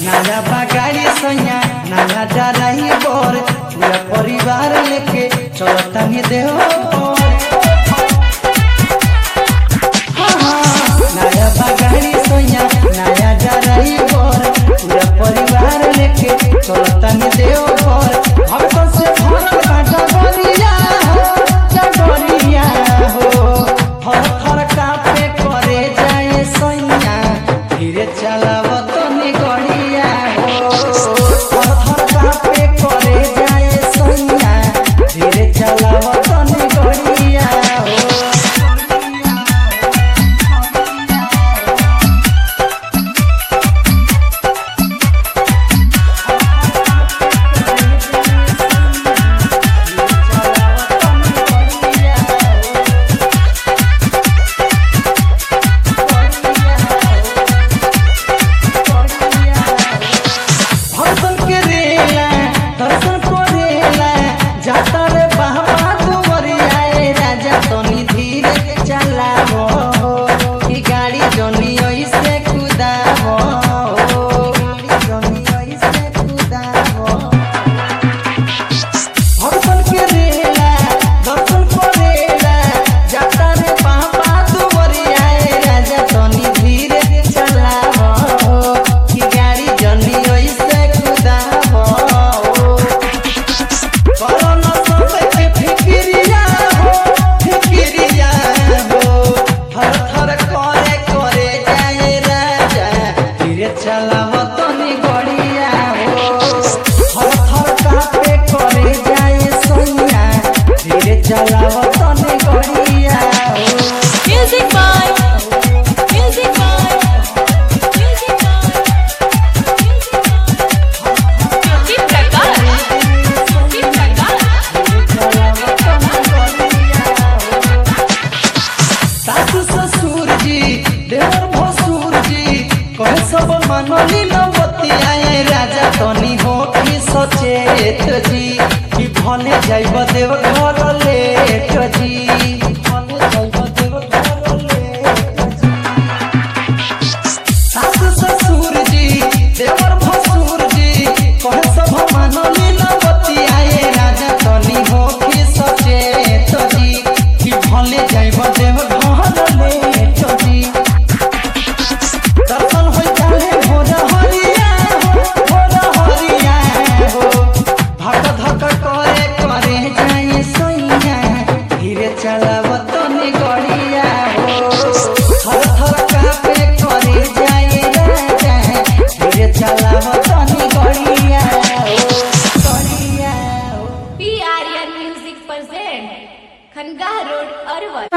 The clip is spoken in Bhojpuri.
नया बगाड़ी सैया नया डराई बोर पूरा परिवार लेके चलता ही देव नया बगाड़ी सैया नया डराई बोर पूरा परिवार लेके चलता ही देव बोर भक्तों से भरल बा डगरिया हो डगरिया हो हर हर कापे करे जाए सैया धीरे चलाव तनी गड़िया हो हर हर कापे करे जाए सैया धीरे चलाव तनी गड़िया हो भक्तन के रेला दर्शन करेला जाता रे बाबा दुवरिया ए राजा तनी धीरे चलावो ई गाड़ी जनी ऐसे कुदावो गाड़ी जनी ऐसे कुदावो भक्तन के रेला दर्शन करेला जाता रे बाबा दुवरिया ए राजा तनी धीरे चलावो ई गाड़ी जनी ऐसे कुदावो करोना सबके फिकिरिया हो फिकिरिया हो थर थर करे करे जाए राजा धीरे चलाव तनी गड़िया हो थर थर कापे करे जाए सैया धीरे चलाव तनी गड़िया हो Music by Music by Music by Music Prakash Music Prakash सासु ससुर जी देवर भसुर जी कहे सब मनली नवती आए राजा तनी हो कि सचेत जी कि भने जाइब देव घर लेट जी भने जाइब देव घर लेट जी सासु ससुर जी देवर भसुर जी कहे सब मानली नवती आए राजा तनी हो कि सचेत जी कि भले जाइब देव घर लेट जी दर्शन होइ जाले भोर हरिया हो भोर हरिया हो धक धक करे करे जाए सैया धीरे चलाव तनी गड़िया हो थर थर कापे करे जाए राजा धीरे चलाव तनी गड़िया हो गड़िया हो PRN Music present Khangar Road Arwat